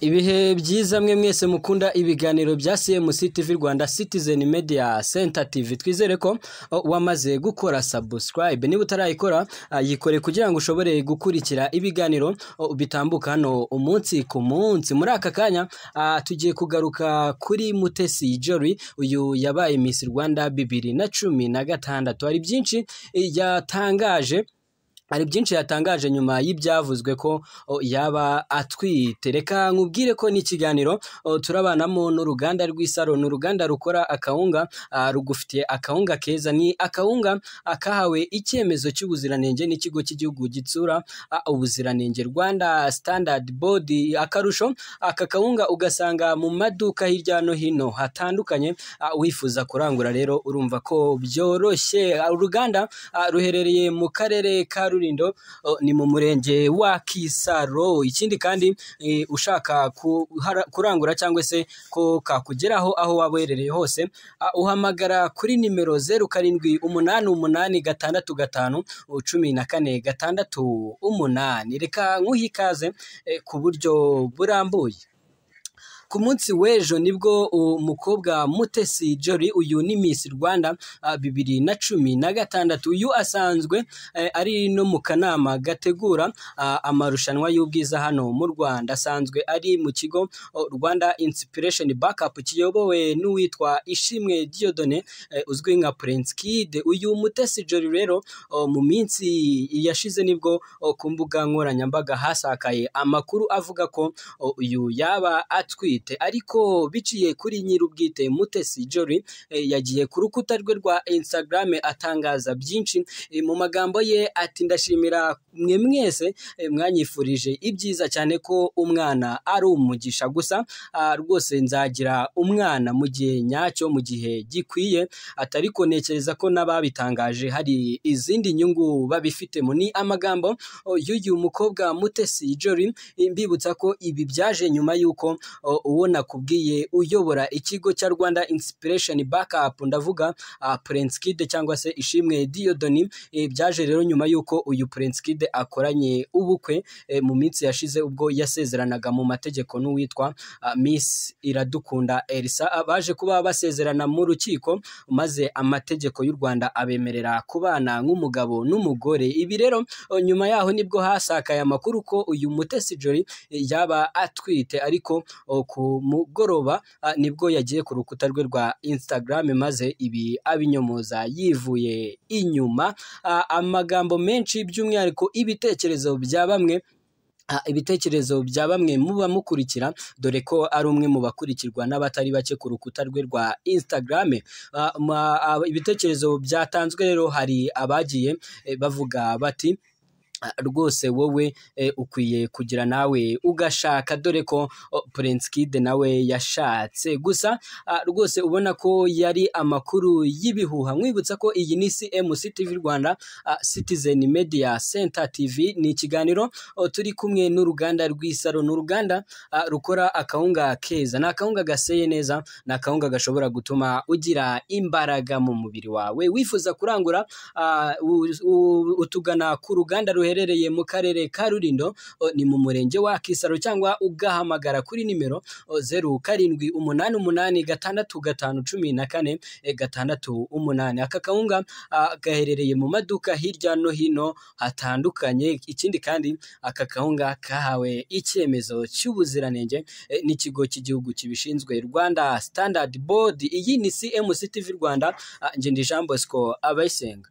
ibihe byiza mwe mwese mukunda ibiganiro bya cmc tv rwanda citizen media center tv twizere ko o, wamaze gukora subscribe niba utarayikora ah, yikore kugira ngo ushobore gukurikira ibiganiro o, bitambuka hano umunsi ku munsi muri aka kanya ah, tugiye kugaruka kuri mutesi jory uyu yabaye miss rwanda bibiri na cumi na gatandatu hari byinshi eh, yatangaje hari byinshi yatangaje nyuma y'ibyavuzwe ko o, yaba atwite reka nkubwire ko n'ikiganiro o, turabanamo n'uruganda rw'isaro ni uruganda rukora akawunga ah, rugufitiye akawunga keza ni akawunga ah, kahawe icyemezo cy'ubuziranenge n'ikigo cy'igihugu gitsura ah, ubuziranenge rwanda standard board akarusho aka kawunga ugasanga mu maduka hirya no hino hatandukanye ah, wifuza kurangura rero urumva ko byoroshye Ah, uruganda ah, ruherereye mu karere ka Rulindo oh, ni mu murenge wa Kisaro ikindi kandi eh, ushaka kuhara- kurangura cyangwa se ko kakugeraho aho waba uherereye hose ah, uhamagara kuri nimero zeru karindwi umunani umunani gatandatu gatanu oh, cumi na kane gatandatu umunani reka nkuhe ikaze eh, ku buryo burambuye ku munsi w'ejo nibwo umukobwa mutesi jory uyu ni miss rwanda ah, bibiri na cumi na gatandatu uyu asanzwe eh, ari no mu kanama gategura ah, amarushanwa y'ubwiza hano mu rwanda asanzwe ari mu kigo oh, rwanda inspiration backup kiyobowe n'uwitwa ishimwe diodone eh, uzwi nka prince kid uyu mutesi jory rero oh, mu minsi yashize nibwo oh, ku mbuga nkoranyambaga hasakaye amakuru avuga ko o, uyu yaba atwite ariko biciye kuri nyir'ubwite mutesi jory eh, yagiye ku rukuta rwe rwa instagram atangaza byinshi Eh, mu magambo ye ati ndashimira mwe mwese eh, mwanyifurije ibyiza cyane ko umwana ari umugisha gusa ah, rwose nzagira umwana mu gihe nyacyo mu gihe gikwiye atari ko ntekereza ko n'ababitangaje hari izindi nyungu babifitemo ni amagambo o, y'uyu mukobwa mutesi jory mbibutsa ko ibi byaje nyuma y'uko o, uwo nakubwiye uyobora ikigo cya rwanda inspiration backup ndavuga ah, prince kid cyangwa se ishimwe diodoni eh, byaje rero nyuma y'uko uyu prince kid akoranye ubukwe eh, mu minsi yashize ubwo yasezeranaga mu mategeko n'uwitwa ah, miss iradukunda elisa Ah, baje kuba basezerana mu rukiko maze amategeko y'u rwanda abemerera kubana nk'umugabo n'umugore ibi rero O, nyuma yaho nibwo hasakaye amakuru ko uyu mutesi jory eh, yaba atwite ariko o, ku mugoroba ah, nibwo yagiye ku rukuta rwe rwa instagram maze ibi abinyomoza yivuye inyuma Ah, amagambo menshi by'umwihariko ibitekerezo bya bamwe Ah, ibitekerezo bya bamwe mu bamukurikira dore ko ari umwe mu bakurikirwa n'abatari bake ku rukuta rwe rwa Instagram Ah, ma- ah, ibitekerezo byatanzwe rero hari abagiye eh, bavuga bati "Ah, rwose wowe eh, ukwiye kugira nawe ugashaka dore ko oh, Prince Kid nawe yashatse gusa ah, rwose ubona ko yari amakuru y'ibihuha mwibutsa ko iyi ni CMC TV Rwanda ah, Citizen Media Center TV ni ikiganiro oh, turi kumwe n'uruganda rw'isaro ni uruganda ah, rukora akawunga keza ni akawunga gaseye neza ni akawunga gashobora gutuma ugira imbaraga mu mubiri wawe wifuza kurangura ah, u- u- utugana ku ruganda ruherereye mu karere ka Rulindo oh, ni mu murenge wa Kisaro cyangwa ugahamagara kuri nimero oh, zeru karindwi umunani umunani gatandatu gatanu cumi na kane eh, gatandatu umunani aka kawunga ah, gaherereye mu maduka hirya no hino hatandukanye ikindi kandi aka kawunga kahawe icyemezo cy'ubuziranenge eh, n'ikigo cy'igihugu kibishinzwe Rwanda Standard Board iyi ni CMC TV Rwanda ah, Ngendijambo Bosco Abayisenga